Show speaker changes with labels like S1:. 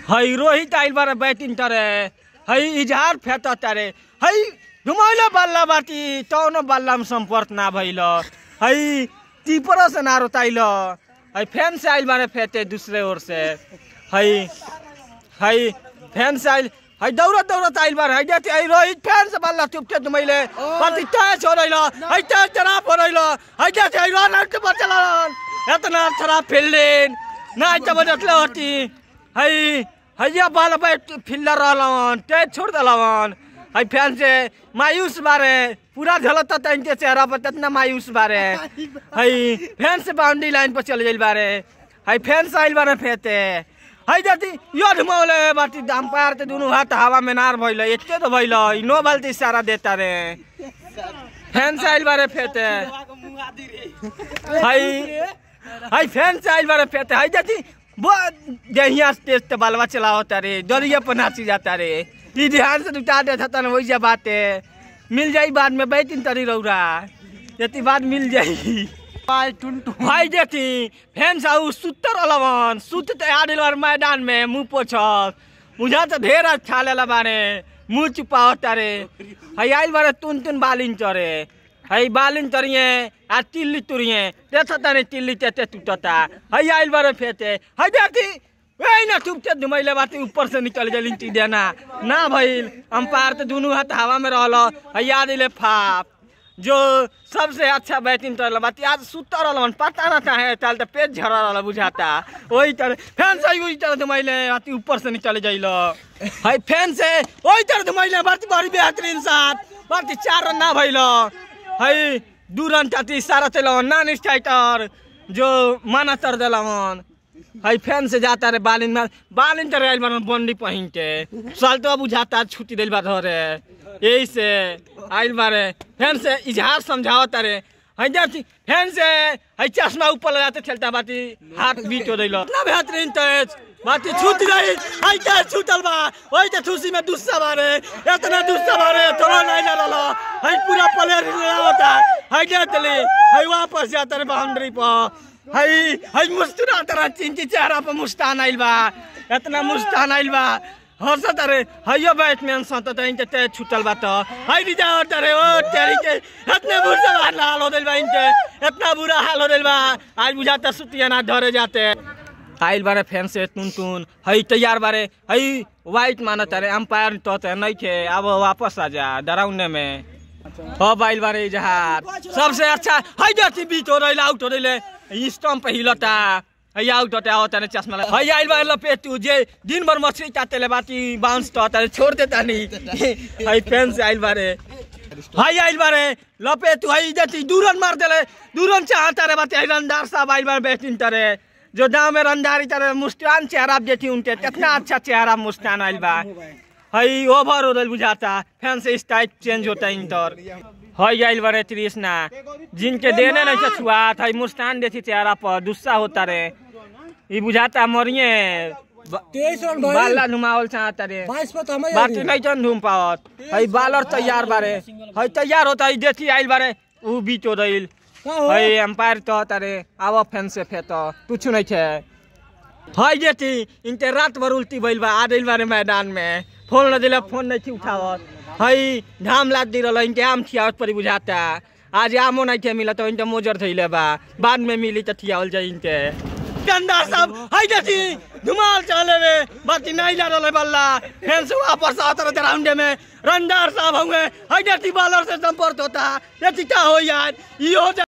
S1: हई रोहित आइल बारे बैटिंग तरे हई इजहार फेंक तारे हई घुमैले बल्ला बाटी तौनो बल्ला में संपर्क ना भइल हई टीपरो से ना रोताइल हई फैन से आइल बारे फेंते दूसरे ओर से हई हई फैन से आइल हई दौड़त दौड़त आइल बारे हई देती हई रोहित फैन से बल्ला चुपते घुमैले बाटी तय छोड़ैल हई तय चरा पड़ैल हई देती हई रन आउट बचलन एतना खराब फील्डिंग ना त बजतले होती हई हैया बाल बैट फील्डर रहलन ते छोड़ दलवन हई फैन से मायूस बारे पूरा झलत त इनके चेहरा पर कितना मायूस बारे हई फैन से बाउंड्री लाइन पर चल गइल बारे हई फैन से आइल बारे फेते हई जाती यो घुमौले बाटी अंपायर ते दुनु हाथ हवा में नार भइल एते तो भइल नो बाल ते इशारा देता रे फैन से आइल बारे फेते हई हई फैन से आइल बारे फेते हई जाती वो देहिया तेज ते बालवा चलावता रे दरिया पर नाची जाता रे ई ध्यान से उठा दे था वही जा बात है मिल जाई बाद में बैटिंग तरी रौरा यति बाद मिल जाई
S2: पाय टुनटुन
S1: भाई देती फैन साहू सुतर अलवन सुत ते आडिल बार मैदान में मुंह पोछक मुझा तो ढेर अच्छा लेला बारे मुंह चुपावता रे हई आइल बारे तुन तुन बालिन चरे हई बालिन चरिए आ टिल्ली तुरिए देखता ताने टिल्ली तेते टूटता हई आइल बारे फेते हई देती वही ना टूटते धुमैले बाती ऊपर से निकल गई टी देना ना भइल अंपायर तो दोनों हाथ हवा में रहल हई आ दिले फाप जो सबसे अच्छा बैटिंग कर बात आज सुतर रहलन पता ना चाहे चल तो पेट झड़ रहा बुझाता वही तरह फैन से वही तरह धुमैले अति ऊपर से निकल जाइल हाय फैन से वही तरह धुमैले बाती बड़ी बेहतरीन साथ बाती चार रन ना भइल हाय दू रन चाती सारा चलन नॉन स्ट्राइकर जो माना तर दिलवन हाय फैन से जाता रे बालिन में बालिन तर आइल बारन बंडी पहिन के साल तो बुझाता छुट्टी दिल बा धरे यही से आइल बारे फैन से इजहार समझाओ तारे हई जाती फैन से हई चश्मा ऊपर लगाते खेलता बाती हाथ बीट हो दिलो इतना बेहतरीन तेज बाती छूट गई हई क्या छूटल बा वही तो खुशी में दुस्सा बारे इतना दुस्सा बारे थोड़ा नहीं ना रहा हई पूरा प्लेयर होता हई जातली हई वापस जाता रे बाउंड्री पर हई हई मुस्कुराता रहा चिंची चेहरा पर मुस्कान आइल बा इतना मुस्कान आइल बा हंसत रे हइयो बैट्समैन सत त इनते ते छुटल बा त हई रिजावट रे ओ तेरी के इतने बुरा हाल हो दिल बा इनते इतना बुरा हाल हो दिल बा आज बुझाता सुतिया ना धरे जाते आइल बारे फैन से टुन टुन हई तैयार बारे हई वाइट मानत रे अंपायर तो ते नहीं थे अब वापस आ जा डराउने में अब आइल बारे जहार सबसे अच्छा हई जाती बीट हो रही आउट हो रही स्टम्प पे हिलता हई आउट होता होता ने चश्मा लगा हई आइल बारे लपेटू जे दिन भर मछली चाते ले बाती बाउंस तो होता छोड़ देता नहीं हई फैन से आइल बारे हई आइल बारे लपेटू हई जाती दूरन मार देले दूरन चाहता रे बाती हई रंदार साहब आइल बारे बैटिंग करे जो गाँव में रंदारी तरह मुस्कान चेहरा देती उनके कितना अच्छा चेहरा मुस्कान आइल बा हई ओवर हो रही बुझाता फैन से स्टाइल चेंज होता है इंटर हई आइल बारे तृष्णा जिनके देने नहीं से छुआत हई मुस्कान देती चेहरा पर गुस्सा होता रे ई बुझाता मरिए ब-
S2: तेईस रन
S1: बाला घुमावल चाहता रे
S2: बाईस पे तो हमें
S1: बाटी नहीं चन घूम पावत हई बालर तैयार बारे हई तैयार होता हई देती आइल बारे ऊ बीच हो रही हई एम्पायर तो तारे आवा फैन से फेत कुछ नहीं छे हई जेती इनते रात भर उल्टी भइल बा आ दिल बारे मैदान में फोन न दिला फोन नहीं थी उठावत हई घाम लाद दी रहल इनके आम खियावत परी बुझाता आज आमो नहीं थे मिला तो इनते मोजर थइले बा बाद में मिली तो खियावल जाई इनते गंदा सब हई जेती धुमाल चले वे बाती नहीं जा रहले बल्ला फैन से वापस आता रहते राउंडे में रंदार साहब होंगे हई जेती बॉलर से संपर्क होता ये क्या हो यार ये हो जा